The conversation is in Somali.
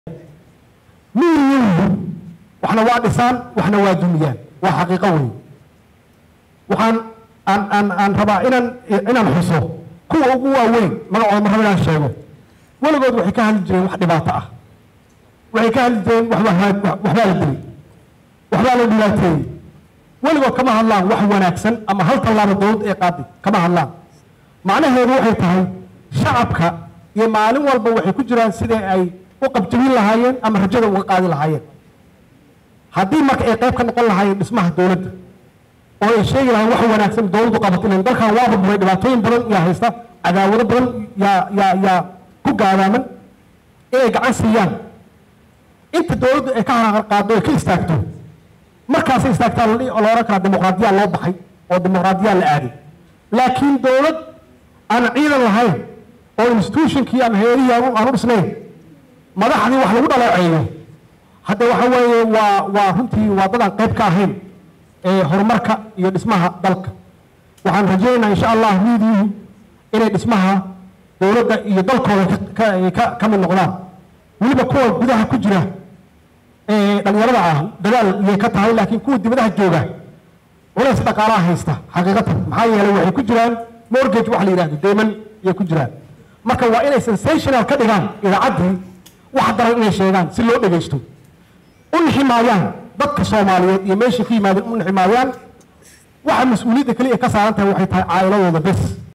miyiyihiin waxna waa dhisaan waxna waa dumiyaan waa xaqiiqo weyn waxaan aan aan aan rabaa inaan inaan xuso kuwa ugu waaweyn magacooda ma rabo inaan sheego weligood waxay ka hadli jireen wax dhibaato ah waxay ka hadli jireen waxbaa waxbaa la dilay waxbaa la dhibaateeyey weligood kama hadlaan wax wanaagsan ama hal tallaabo dowladda ee qaadi kama hadlaan macnaheedu waxay tahay shacabka iyo maalin walba waxay ku jiraan sidai ay u qabjabin lahaayeen ama rajada uga qaadi lahaayeen haddii marka ay qayb ka noqon lahaayeen dhismaha dowladda oo ay sheegi lahayen wax wanaagsan dowladdu qabato ilan dalkan waa burburay dhibaatooyin badan yaa haysta cadaawado badan yaa yaa yaa ku gaadaaman inay gacan siiyaan inta dowladdu ay ka haraqar qaado ay ka istaagto markaasay istaagtaa la odhan karaa dimuqraadiyaa loo baxay oo dimuqraadiyaa la aaday laakiin dowlad aan ciidan lahayn oo institutionkii ama heerihii aan u dhisnayn madaxdii wax lagu dhaleeceeyo hadda waxa weeye waa waa runtii waa dadaan qayb ka ahayn ee horumarka iyo dhismaha dalka waxaan rajaynaynaa insha allah miidiyuhu inay dhismaha dowladda iyo dalkooda ka ka mid noqdaan weliba kuwa gudaha ku jira ee dhalinyarada ah dadaal iyay ka tahay laakiin kuwa dibadaha jooga culays dhaqaalaha haysta xaqiiqatan maxaa yeelay waxay ku jiraan mortgage wax la yidhahdo deeman iyay ku jiraan marka waa inay sensational ka dhigaan idaacaddii wax daran inay sheegaan si loo dhegaysto u niximaayaan dadka soomaaliyeed iyo meeshay ku yimaadeen u niximaayaan waxa mas-uuliyadda keliya ka saaran tahay waxay tahay caa'iladooda bes